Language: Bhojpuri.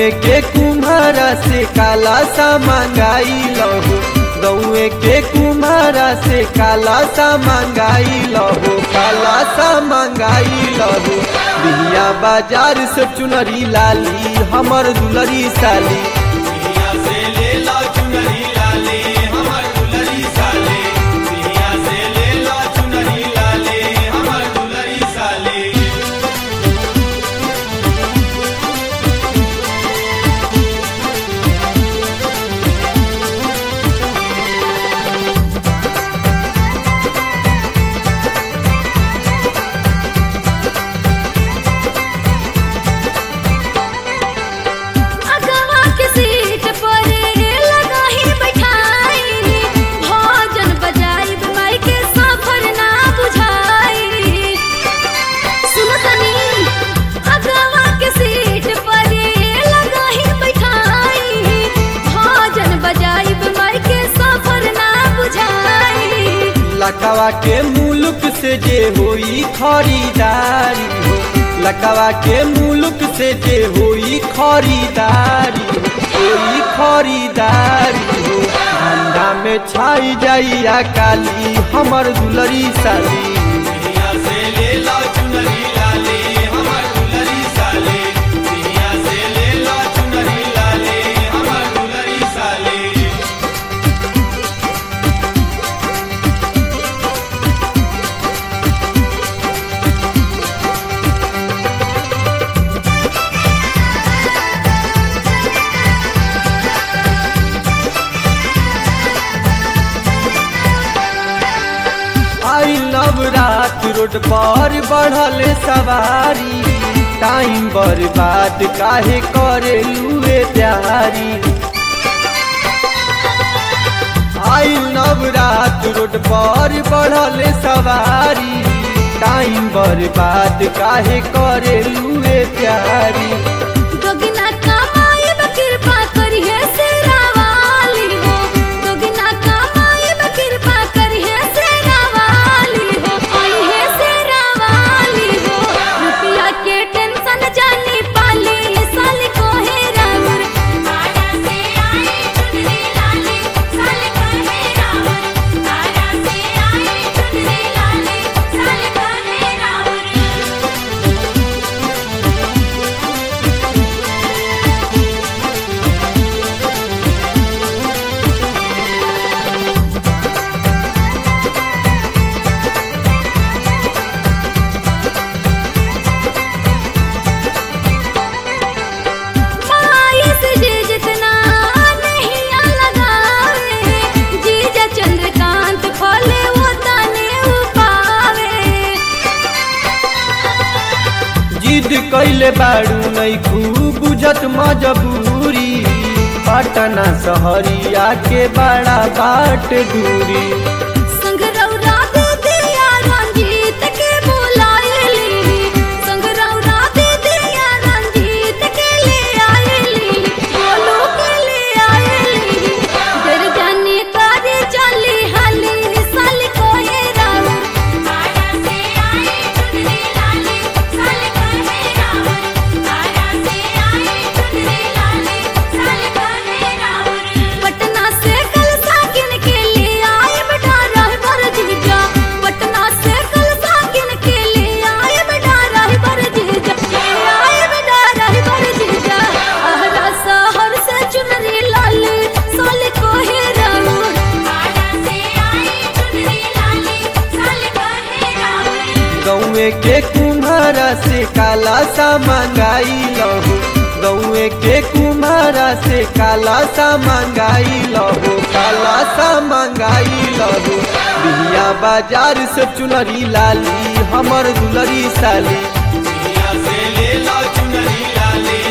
गौए के कुम्हारा से काला सा मंगाई लहो गौए के कुम्हारा से काला सा मंगाई लहो काला सा मंगाई लहो बिहिया बाजार से चुनरी लाली हमर दुलरी साली दुनिया से ले लो चुनरी लाले हमर दुलरी साले दुनिया से ले लो चुनरी लाले हमर दुलरी साले अगवा के सीट पर लगा ही बैठाई भोजन बजाई माई के सफर ना बुझाई सुनो तनी अगवा के सीट पर लगा ही बैठाई भोजन बजाई माई के सफर ना बुझाई लकवा के मुल्क से जे होई खरीदारी हो लकवा के मुल्क से जे होई खरीदारी हो होई खरीदारी हो धंधा में छाई जाइया काली हमर दुलरी साली दुनिया से ले लो चुनरी लाले हमर दुलरी साले दुनिया से ले लो चुनरी लाले हमर दुलरी साले आई लव रात रोड पर बढ़ल सवारी टाइम बर्बाद काहे करे लुए प्यारी आई लव रात रोड पर बढ़ल सवारी टाइम बर्बाद काहे करे लुए प्यारी दोगिना कमाई कृपा करिहे सेरा वाली हो दोगिना कमाई कृपा करिहे सेरा वाली हो आई है सेरा वाली हो रुपया के टेंशन जानी पाली साल को है रावर आया से आई चुनरी लाले साल को है रावर आया से आई चुनरी लाले साल को है रावर माई से जे जितना नहीं लगावे जीजा चंद्रकांत फले वो तने उपावे जिद कैले बाड़ू नहीं खूब बुझत मजबूरी पटना सहरिया के बड़ा बाट दूरी संग रौरा दे दिया रंजीत के बुलाएली संग रौरा दे दिया रंजीत के ले आएली बोलो के ले आएली डर जाने तारे चली हाली साल को है रावर आया से आई चुनरी लाले साल को है रावर आया से आई चुनरी लाले साल को है रावर पटना से कल साकिन के लिए आए बेटा राह बर जीजा पटना से कल साकिन के लिए आए बेटा राह बर जीजा ले आए बेटा राह बर जीजा आहरा शहर से चुनरी लाले साल को है रावर आया से आई चुनरी लाले साल को है रावर गौए के कुम्हारा से काला सा मंगाई लहो गौए के कुम्हारा से काला सा मंगाई लहो काला सा मंगाई लहो बिहिया बाजार से चुनरी लाली हमर दुलरी साली दुनिया से ले लो चुनरी लाले